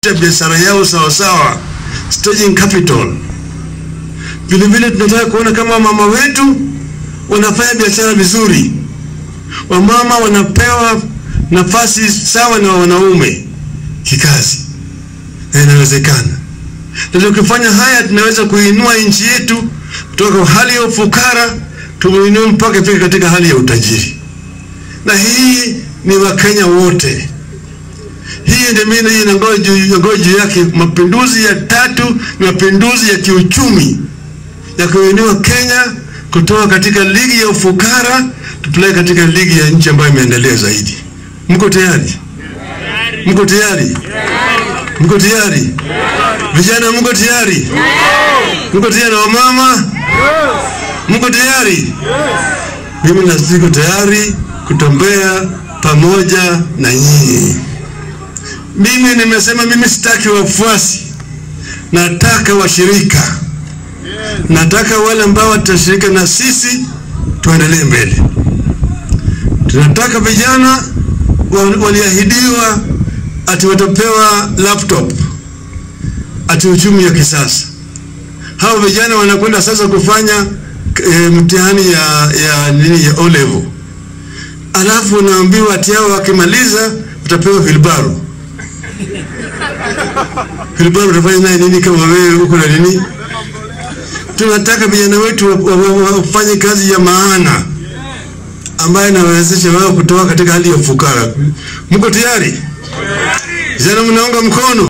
kutafuta biashara yao sawasawa, staging capital. Vile vile tunataka kuona kama mama wetu wanafanya biashara vizuri, wamama wanapewa nafasi sawa na wanaume kikazi, na inawezekana. Na tukifanya haya, tunaweza kuinua nchi yetu kutoka hali ya ufukara tumuinue mpaka ifike katika hali ya utajiri, na hii ni Wakenya wote. Hii ndio mimi hii nangoja juu yake. Mapinduzi ya tatu ni mapinduzi ya kiuchumi ya kuinua Kenya kutoka katika ligi ya ufukara tupeleke katika ligi ya nchi ambayo imeendelea zaidi. Mko tayari? Mko tayari? Mko tayari? Vijana, mko tayari? Mko tayari? Wamama, mko tayari? Mimi na siko tayari kutembea pamoja na nyinyi. Mimi nimesema mimi sitaki wafuasi, nataka washirika. Nataka wale ambao watashirika na sisi tuendelee mbele. Tunataka vijana waliahidiwa ati watapewa laptop ati uchumi ya kisasa. Hao vijana wanakwenda sasa kufanya e, mtihani ya ya nini ya O level, alafu unaambiwa ati hao wakimaliza utapewa vilbaro. Vilbaro utafanya naye nini kama wewe uko na nini? Tunataka vijana wetu wafanye kazi ya maana ambayo inawezesha wao kutoka katika hali ya ufukara. Mko tayari? Vijana, mnaunga mkono?